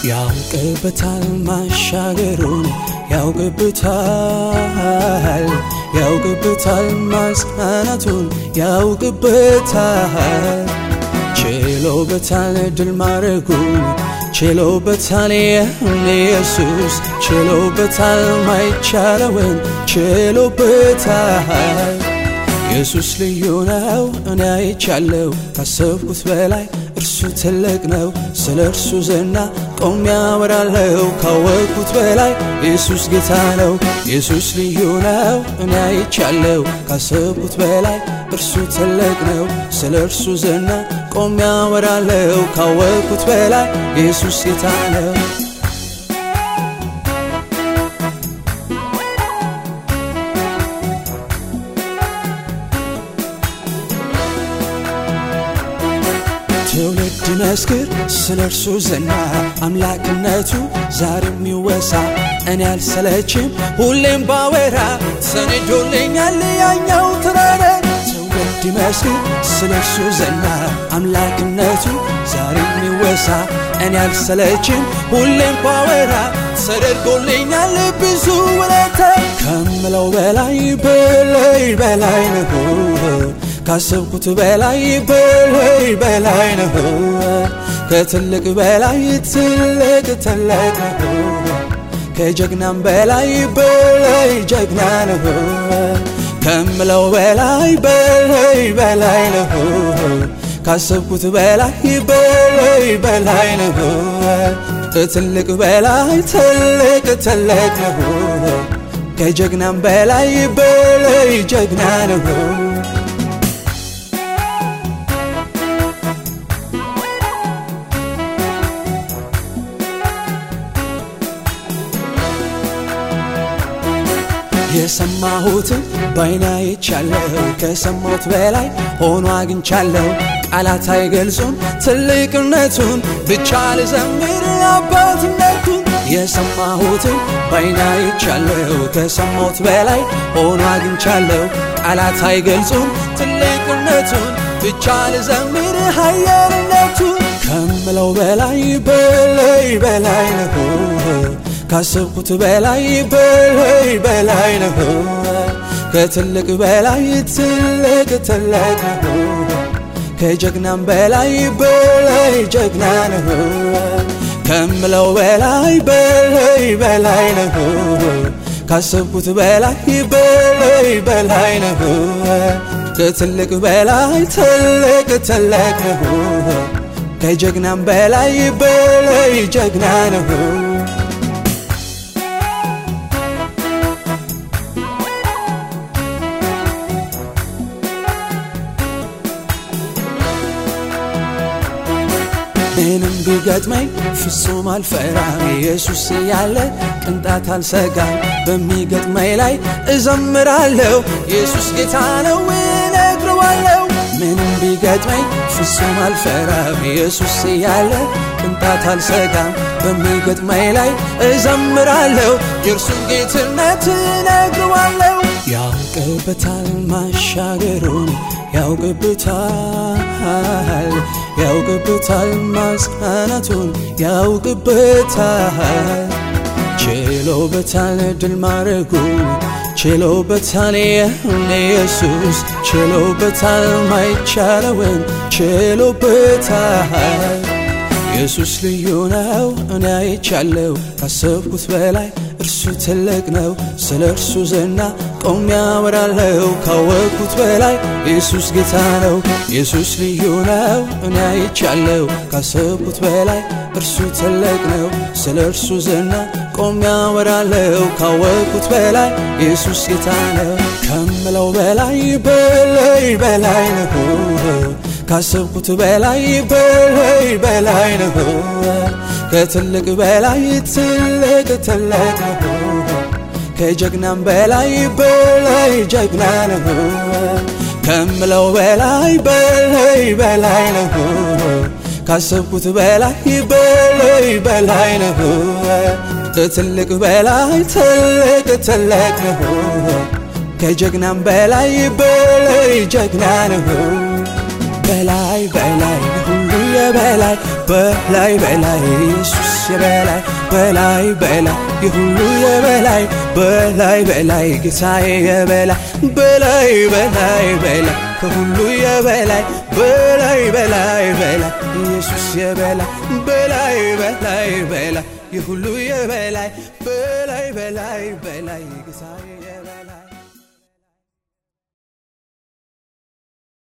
ያውቅበታል ማሻገሩን ያውቅበታል ያውቅበታል ማጽናናቱን ያውቅበታል ችሎበታል ድል ማድረጉን ችሎበታል የሁን ኢየሱስ ችሎበታል ማይቻለውን ችሎበታል ኢየሱስ ልዩ ነው እኔ አይቻለው ካሰብኩት በላይ እርሱ ትልቅ ነው ስለ እርሱ ዝና ቆሜ ያወራለው ካወቅኩት በላይ ኢየሱስ ጌታ ነው ኢየሱስ ልዩ ነው እኔ አይቻለው ካሰብኩት በላይ እርሱ ትልቅ ነው ስለ እርሱ ዝና ቆሜ ያወራለው ካወቅኩት በላይ ኢየሱስ ጌታ ነው ትውልድ መስክር ስለ እርሱ ዝና አምላክነቱ ዛሬም ይወሳ እኔ አልሰለችም ሁሌም ባወራ ሰንዶልኛል ያኛው ተራራ ትውልድ መስክር ስለ እርሱ ዝና አምላክነቱ ዛሬም ይወሳ እኔ አልሰለችም ሁሌም ባወራ ተደርጎልኛል ብዙ ውለታ ከምለው በላይ በላይ በላይ ነው ካሰብኩት በላይ በላይ በላይ ነው ከትልቅ በላይ ትልቅ ትልቅ ነው ከጀግናም በላይ በላይ ጀግና ነው ከምለው በላይ በላይ በላይ ነው ካሰብኩት በላይ በላይ በላይ ነው ከትልቅ በላይ ትልቅ ትልቅ ነው ከጀግናም በላይ በላይ ጀግና ነው የሰማሁትን ባይኔ አይቻለሁ ከሰማሁት በላይ ሆኖ አግኝቻለሁ ቃላት አይገልጹም ትልቅነቱን ብቻ ልዘምር አባትነቱን የሰማሁትን ባይኔ አይቻለሁ ከሰማሁት በላይ ሆኖ አግኝቻለሁ ቃላት አይገልጹም ትልቅነቱን ብቻ ልዘምር ኃያልነቱን ከምለው በላይ በላይ በላይ ነው ካሰብኩት በላይ በላይ በላይ ነው ከትልቅ በላይ ትልቅ ትልቅ ነው ከጀግናም በላይ በላይ ጀግና ነው ከምለው በላይ በላይ በላይ ነው ካሰብኩት በላይ በላይ በላይ ነው ከትልቅ በላይ ትልቅ ትልቅ ነው ከጀግናም በላይ በላይ ጀግና ነው ምንም ቢገጥመኝ ፍጹም አልፈራም ኢየሱስ ያለ ቅንጣት አልሰጋም በሚገጥመኝ ላይ እዘምራለሁ ኢየሱስ ጌታ ነው እነግረዋለሁ ምንም ቢገጥመኝ ፍጹም አልፈራም ኢየሱስ ያለ ቅንጣት አልሰጋም በሚገጥመኝ ላይ እዘምራለሁ የእርሱን ጌትነት እነግረዋለሁ ያውቅበታል ማሻገሩን ያውቅበታል ያውቅበታል ማጽናናቱን ያውቅበታል ችሎበታል ድል ማድረጉን ችሎበታል የሁን ኢየሱስ ችሎበታል ማይቻለውን ችሎበታል ኢየሱስ ልዩ ነው እኔ አይቻለው ካሰብኩት በላይ እርሱ ትልቅ ነው ስለ እርሱ ዝና ቆሜ ያወራለው ካወቅኩት በላይ ኢየሱስ ጌታ ነው ኢየሱስ ልዩ ነው እኔ አይቻለው ካሰብኩት በላይ እርሱ ትልቅ ነው ስለ እርሱ ዝና ቆሜ ያወራለው ካወቅኩት በላይ ኢየሱስ ጌታ ነው ከምለው በላይ በላይ በላይ ነው ካሰብኩት በላይ በላይ በላይ ነው ከትልቅ በላይ ትልቅ ትልቅ ነው ከጀግናም በላይ በላይ ጀግና ነው ከምለው በላይ በላይ በላይ ነው ካሰብኩት በላይ በላይ በላይ ነው ከትልቅ በላይ ትልቅ ትልቅ ነው ከጀግናም በላይ በላይ ጀግና ነው በላይ በላይ ሁሉ የበላይ በላይ በላይ ኢየሱስ የበላይ በላይ በላይ የሁሉ የበላይ በላይ በላይ ጌታዬ የበላይ በላይ በላይ በላይ ከሁሉ የበላይ በላይ በላይ በላይ ኢየሱስ የበላይ በላይ በላይ በላይ የሁሉ የበላይ በላይ በላይ በላይ ጌታዬ የበላይ